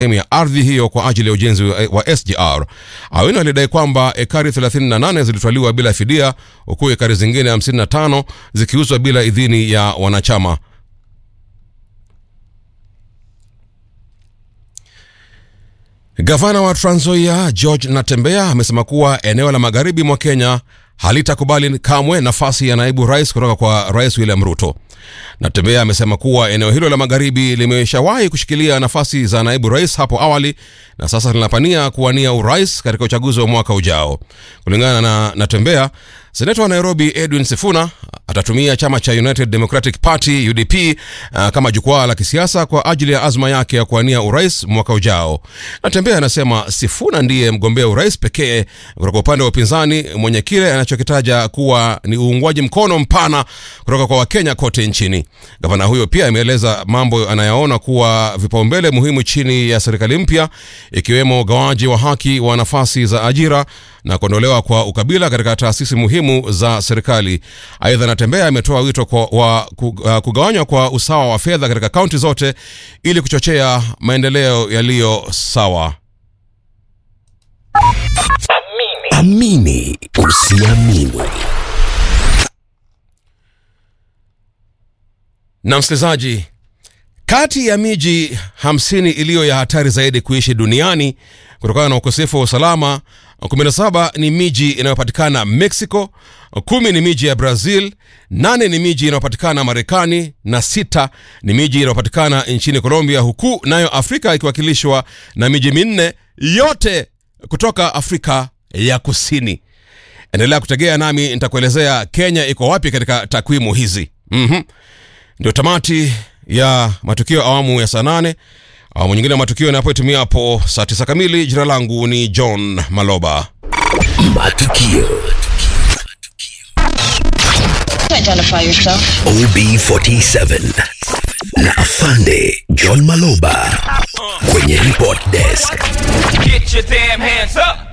sehemu ya ardhi hiyo kwa ajili ya ujenzi wa wa SGR. Awino alidai kwamba ekari 38 zilitwaliwa bila fidia huku ekari zingine 55 zikiuzwa bila idhini ya wanachama. Gavana wa Trans Nzoia George Natembeya amesema kuwa eneo la magharibi mwa Kenya halitakubali kamwe nafasi ya naibu rais kutoka kwa Rais William Ruto. Natembeya amesema kuwa eneo hilo la magharibi limeshawahi kushikilia nafasi za naibu rais hapo awali na sasa linapania kuwania urais katika uchaguzi wa mwaka ujao. Kulingana na Natembeya, seneta wa Nairobi Edwin Sifuna atatumia chama cha United Democratic Party UDP uh, kama jukwaa la kisiasa kwa ajili ya azma yake ya kuwania urais mwaka ujao. Natembeya anasema Sifuna ndiye mgombea urais pekee kutoka upande wa upinzani mwenye kile anachokitaja kuwa ni uungwaji mkono mpana kutoka kwa Wakenya kote nchini. Gavana huyo pia ameeleza mambo anayaona kuwa vipaumbele muhimu chini ya serikali mpya, ikiwemo ugawaji wa haki wa nafasi za ajira na kuondolewa kwa ukabila katika taasisi muhimu za serikali. Aidha, Natembeya ametoa wito kwa, wa ku- uh, kugawanywa kwa usawa wa fedha katika kaunti zote ili kuchochea maendeleo yaliyo sawa. Amini usiamini. Na msikilizaji, kati ya miji hamsini iliyo ya hatari zaidi kuishi duniani kutokana na ukosefu wa usalama, 17 ni miji inayopatikana Mexico, kumi ni miji ya Brazil, nane ni miji inayopatikana Marekani na sita ni miji inayopatikana nchini Colombia, huku nayo Afrika ikiwakilishwa na miji minne yote kutoka Afrika ya Kusini. Endelea kutegea nami nitakuelezea Kenya iko wapi katika takwimu hizi. Mhm. Ndio tamati ya matukio awamu ya saa nane. Awamu nyingine ya matukio inapoitumia hapo saa tisa kamili. Jina langu ni John Maloba. Matukio Identify yourself. OB47 na Afande John Maloba kwenye report desk. Get your damn hands up.